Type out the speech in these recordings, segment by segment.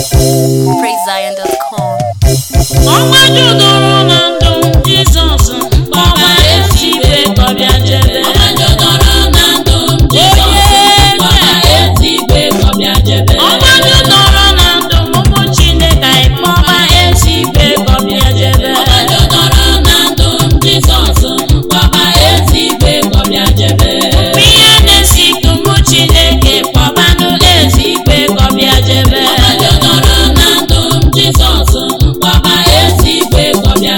PraiseZion.com. ọnwa judoro na ndụ jizọs mkpọba ezi ibe kọbịa jebe ọnwa judoro na ndụ ụmụ chineke anyị kpọba ezi ibe kọbịa jebe ihe na-esi ka ụmụ chineke kpọbanụ ezi ibe kọbịa jebe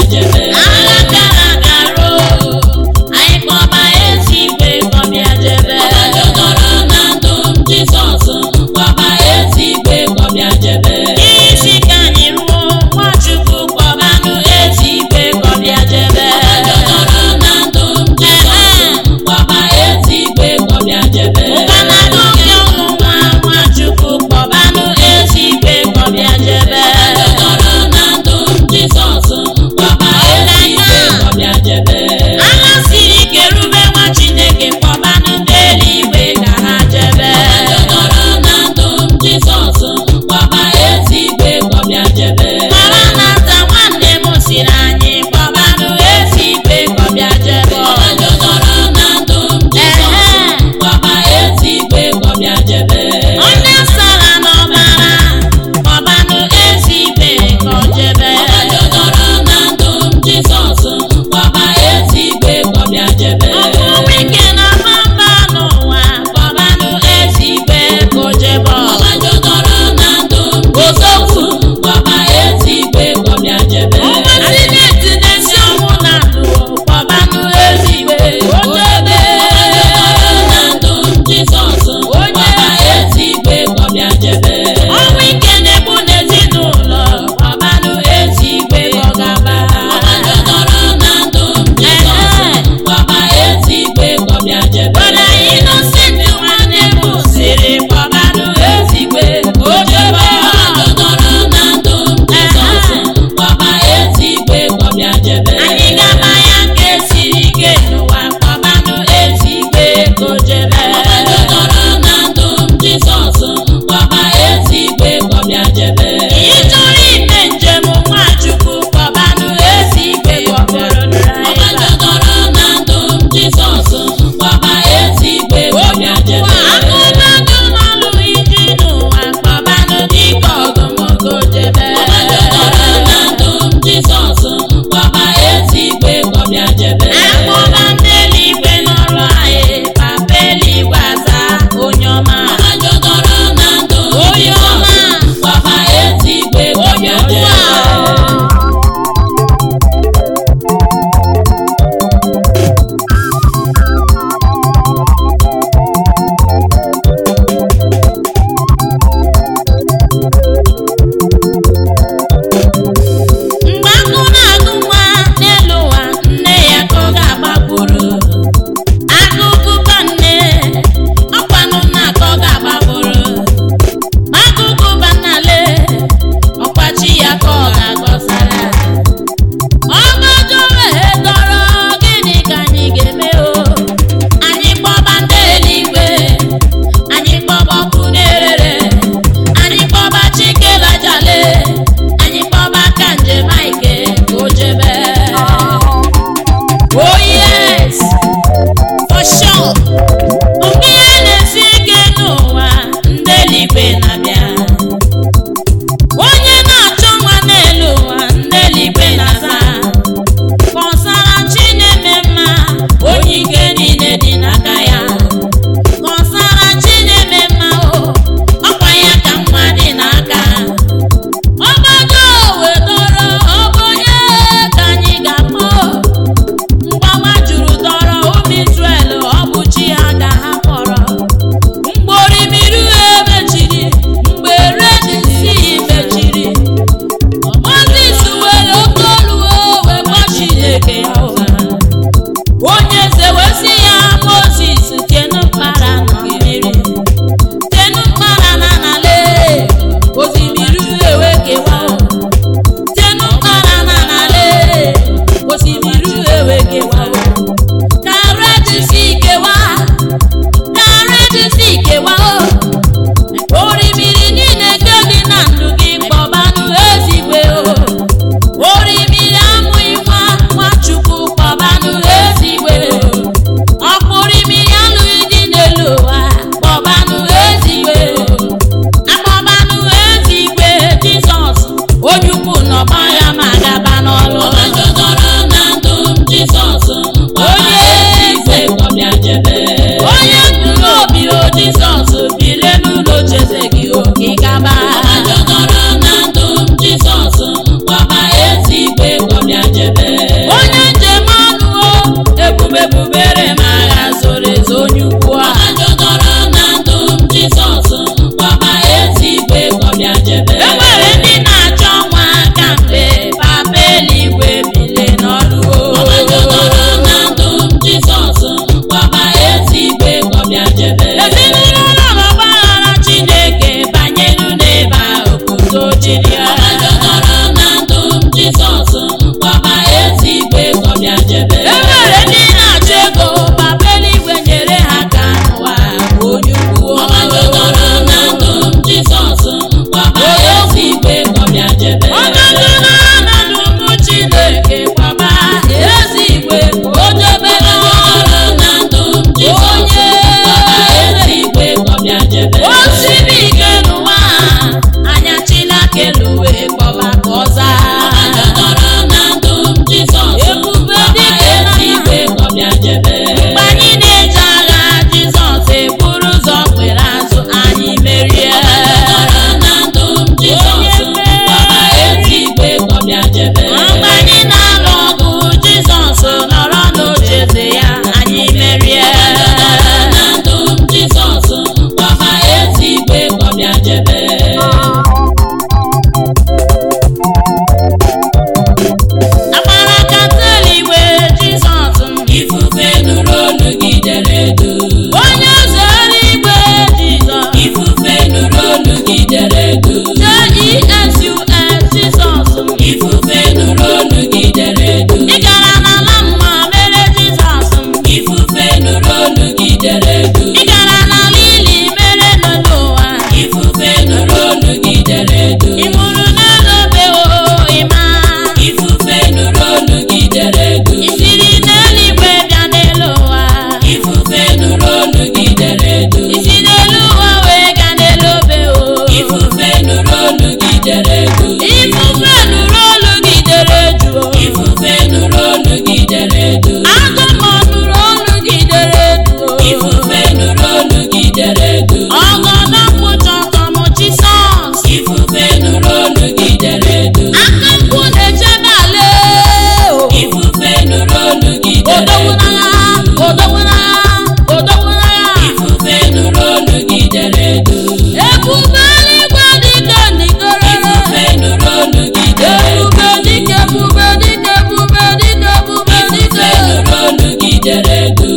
ebube eluigwe dịka ndigoro Ifufe nụrụ olu gị dere ebube dịka ebube dịka ebube dịka ebube Ifufe dịka nụrụ olu gị dere du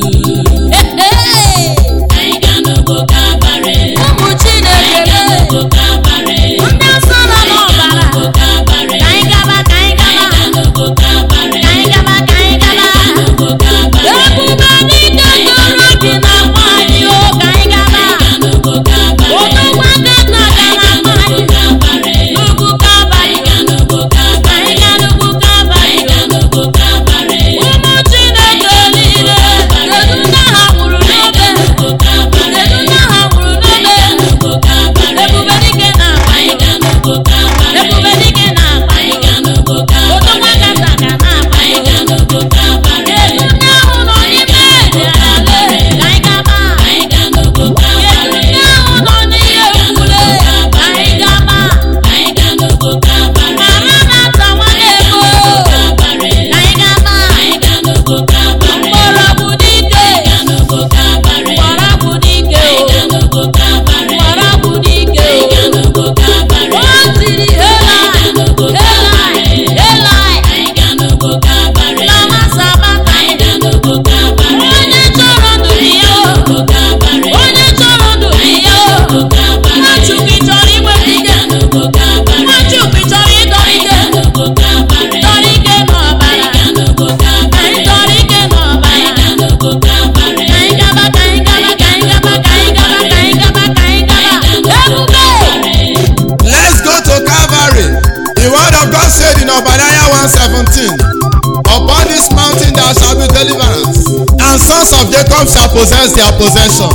Ee, Anyị ga n'ugbo Kalvarị ụmụ Chineke Anyị ga n'ugbo Kalvarị ndị nsọ nọ Anyị ga n'ọbara n'ugbo Kalvarị ka anyị gaba ka anyị Anyị gaba ga n'ugbo Kalvarị ka anyị gaba ka anyị Anyị gaba ga n'ugbo Kalvarị ebube dịka ndoro gị na-akpọ anyị o ka anyị gaba Anyị ga n'ugbo Kalvarị odogwu aka nna ka Anyị ga na-akpọ n'ugbo anyị Kalvarị n'ugwu Kalvarị Anyị ga n'ugbo Kalvarị anyị ga n'ugwu Kalvarị Anyị ga n'ugbo Kalvarị ụmụ Chineke niile kedu ndị ha nwụrụ n'obe n'ugbo Kalvarị kedu ndị ha nwụrụ n'obe n'ugbo Kalvarị ebube dike na-akpọ Anyị anyị ga n'ugbo Kalvarị ebube dike na-akpọ Anyị anyị ga n'ugbo odogwu Kalvarị aka nna ka na-akpọ Anyị anyị ga n'ugbo Kalvarị kedu ndị ahụ nọ n'ime dị ala ka anyị gaba Anyị ga n'ugbo kedu Kalvarị ndị ahụ nọ n'ihe mkpule ka anyị gaba Anyị ga n'ugbo Kalvarị mara na nta nwanne ego Kalvarị ka anyị gaba Anyị ga n'ugbo Kalvarị mgbọrọgwụ dike Anyị ga n'ugbo Kalvarị mgbọrọgwụ dike Anyị ga n'ugbo Kalvarị mgbọrọgwụ dike Anyị ga n'ugbo Kalvarị o tiri helai helai helai Anyị ga n'ugbo Kalvarị lama sabata Anyị ga n'ugbo Kalvarị onye chọrọ ndụ dị ya o n'ugbo Kalvarị onye chọrọ ndụ dị ya o n'ugbo Kalvarị nwachukwu ị chọrọ inweta Anyị ike ga n'ugbo Kalvarị nwachukwu ị chọrọ ịdọ Anyị ike ga n'ugbo Kalvarị chọrọ ike n'ọbara Anyị ga n'ugbo Kalvarị anyị chọrọ ike Anyị n'ọbara ga n'ugbo Kalvarị ka anyị gaba ka anyị gaba ka anyị gaba ka anyị gaba ka anyị gaba ka anyị gaba ebube Let's go to Calvary. The word of God said in Obadiah 1:17, Upon this mountain there shall be deliverance, and sons of Jacob shall possess their possession.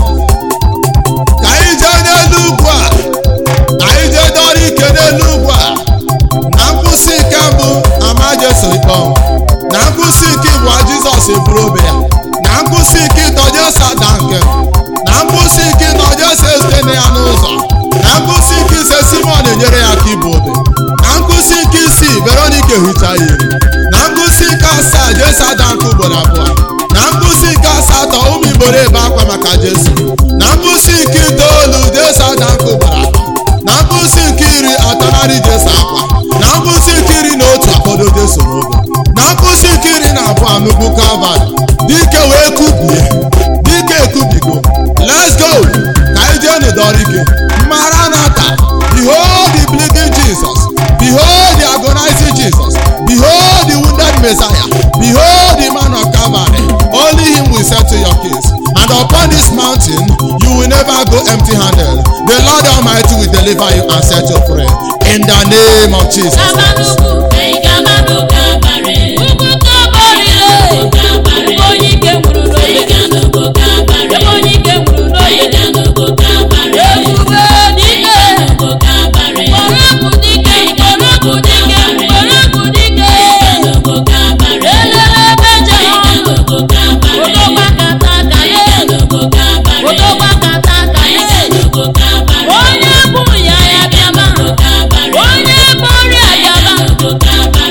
Ka anyị jee n'elu ugwu a, ka anyị jee dọrọ ike n'elu ugwu a, na nkwụsị ike mbụ ama Jesu ikpe ọnwụ. na nkwụsị ike ịbụa Jizọs eburu obe ya, na nkwụsị ike ịtọ Jesu ada nke m. na nkwụsị ike ịtọ Jesu esite ya n'ụzọ na nkwụsị ike ise Simon enyere ya aka ibu obe na nkwụsị ike isii Veronica ehicha ya iri na nkwụsị ike asaa Jesu ada nke ugboro abụọ na nkwụsị ike asatọ ụmụ igboro ebe akwa maka Jesu na nkwụsị ike itoolu Jesu ada nke ugboro atọ na nkwụsị nke iri atọnarị Jesu akwa na nkwụsị nke iri na otu akpọdo Jesu n'obe na nkwụsị nke iri na abụọ n'ugwu Kalvarị dike wee kubie dike ekubigo let's go ka anyị jee n'ụdọrọ ike maranata behold the bleeding Jesus behold the agonizing Jesus behold the wounded Messiah behold the man of Calvary only him will settle your case and upon this mountain you will never go empty handed the Lord Almighty will deliver you and set you free in the name of Jesus gaba n'ugwu Anyị ga n'ugbo Kalvarị ugwu Kalvarị lee Kalvarị ebe onye ike nwụrụ n'obe Anyị ga n'ugbo Kalvarị ebe onye ike nwụrụ Anyị n'obe ga n'ugbo Kalvarị ebube dike n'ugbo Kalvarị mgbọrọgwụ dike mgbọrọgwụ dike mgbọrọgwụ dike n'ugbo Kalvarị elele ebe jere ọnụ n'ugbo Kalvarị odogwa kata aka ye n'ugbo Kalvarị odogwa kata aka ye n'ugbo Kalvarị onye bụ ya ya bịaba Kalvarị onye bụ ọrịa bịaba n'ugbo Kalvarị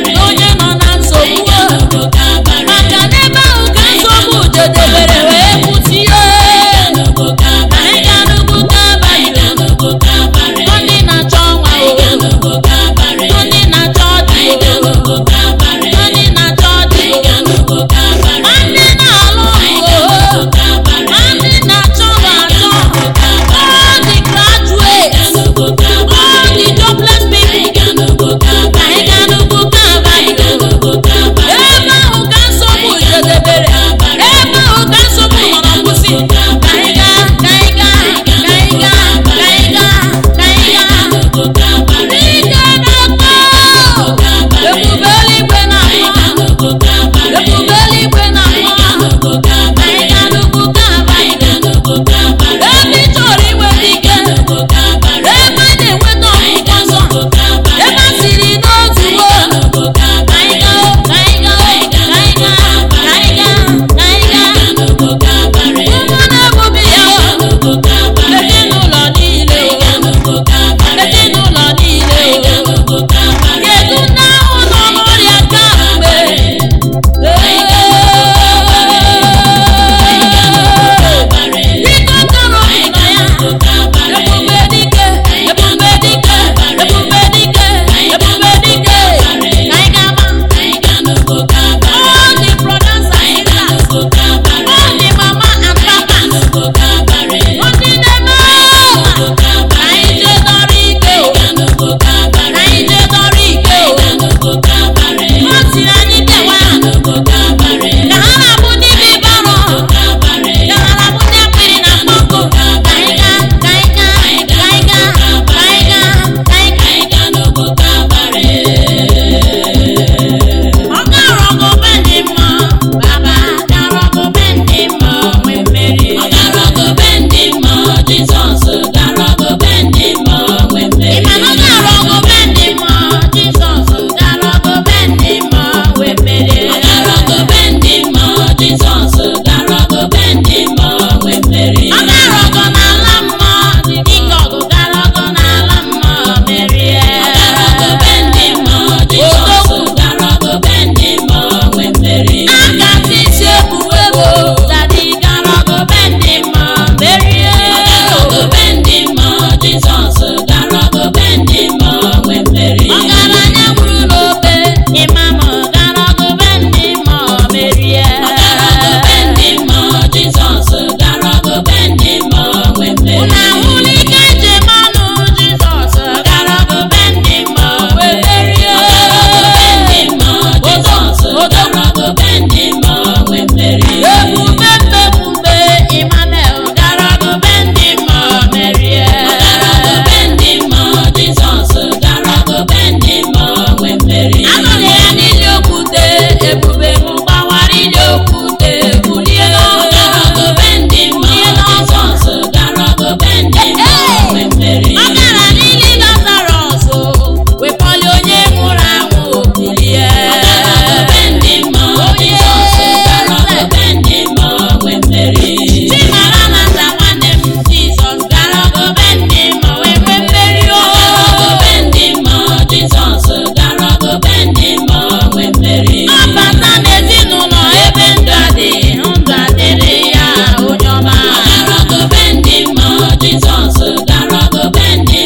mmeri ọ gara n'ili lazarọs wepọli onye nwụrụ anwụ bilie Ọgaragobe ndị mmụọ Jizọs garagobe ndị mmụọ nwe mmeri chimara na nta nwanne m jizọs gara gobe ndị ma wee nwee mmeri o Ọgaragobe ndị mmụọ Jizọs garagobe ndị mmụọ nwe mmeri ọ bata n'ezinụlọ ebe ndụ adịghị ndụ adịrị ya onye ọma Ọgaragobe ndị mmụọ Jizọs garagobe ndị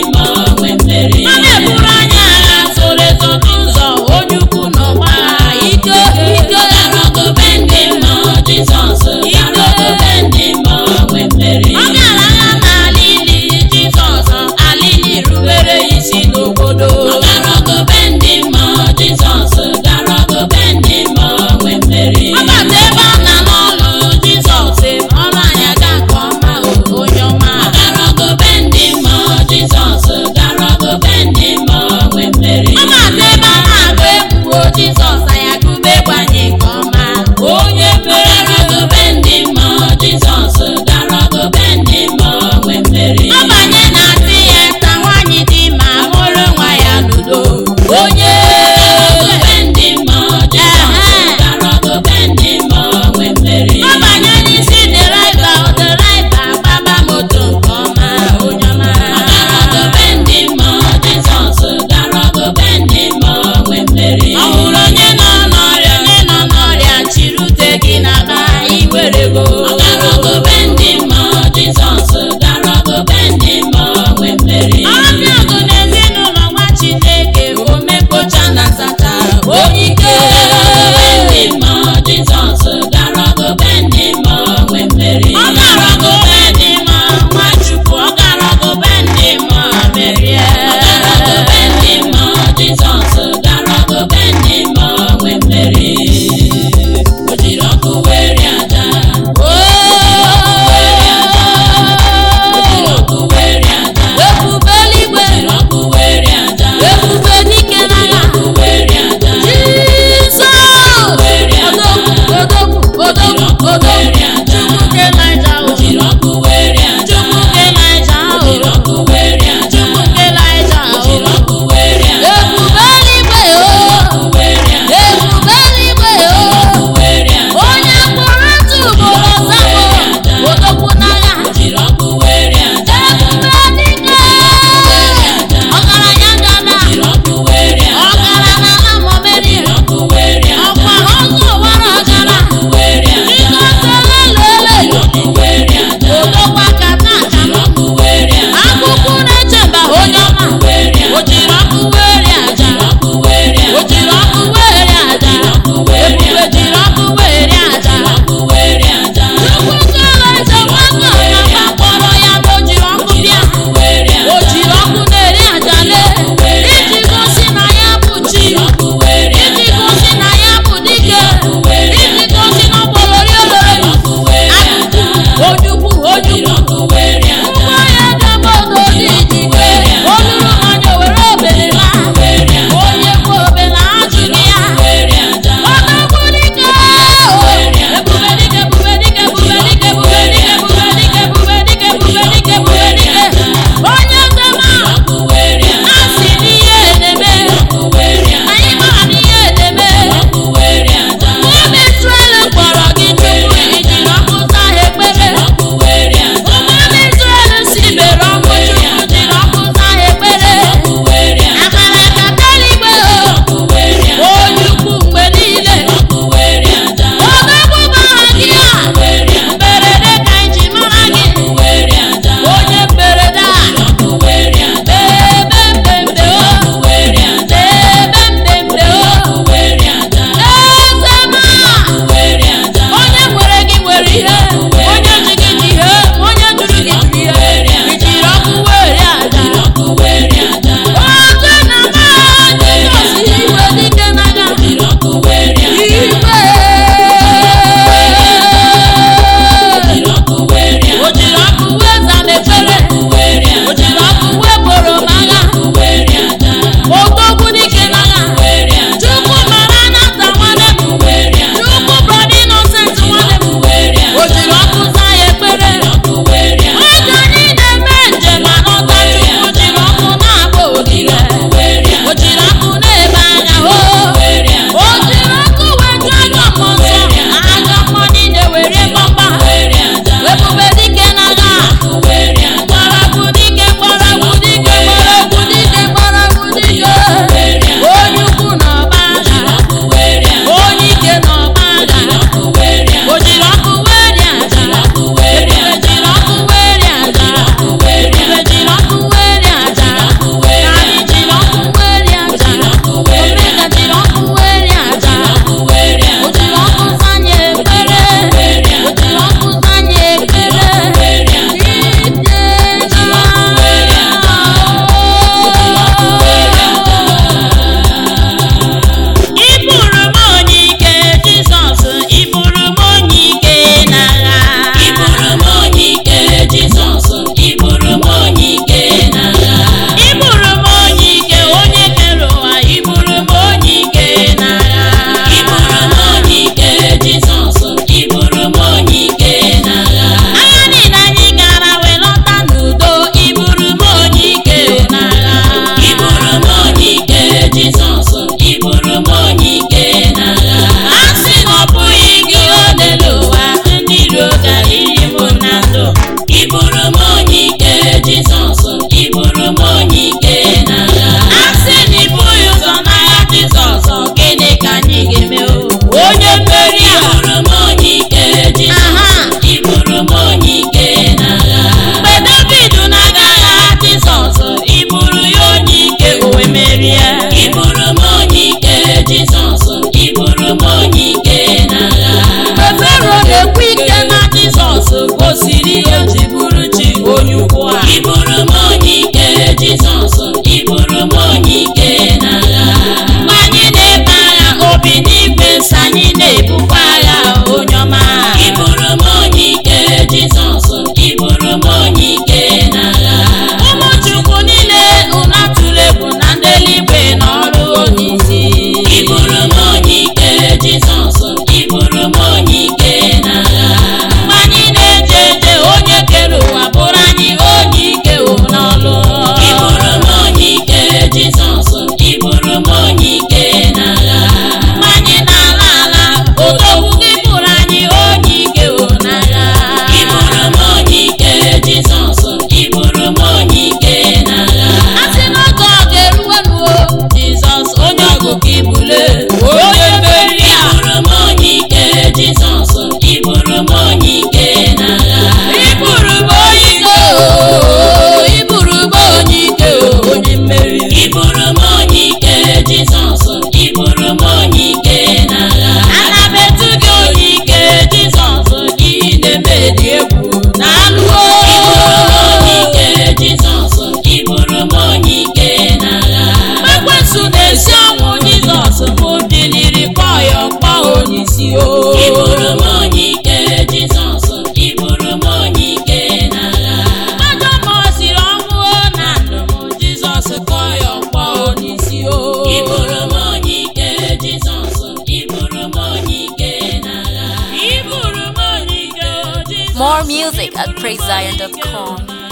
Jizọs kọ ya ọkpọ n'isi o Iburu m onye ike Jizọs, iburu m onye ike n'agha. Iburu m onye ike o Jizọs More music at praisezion.com.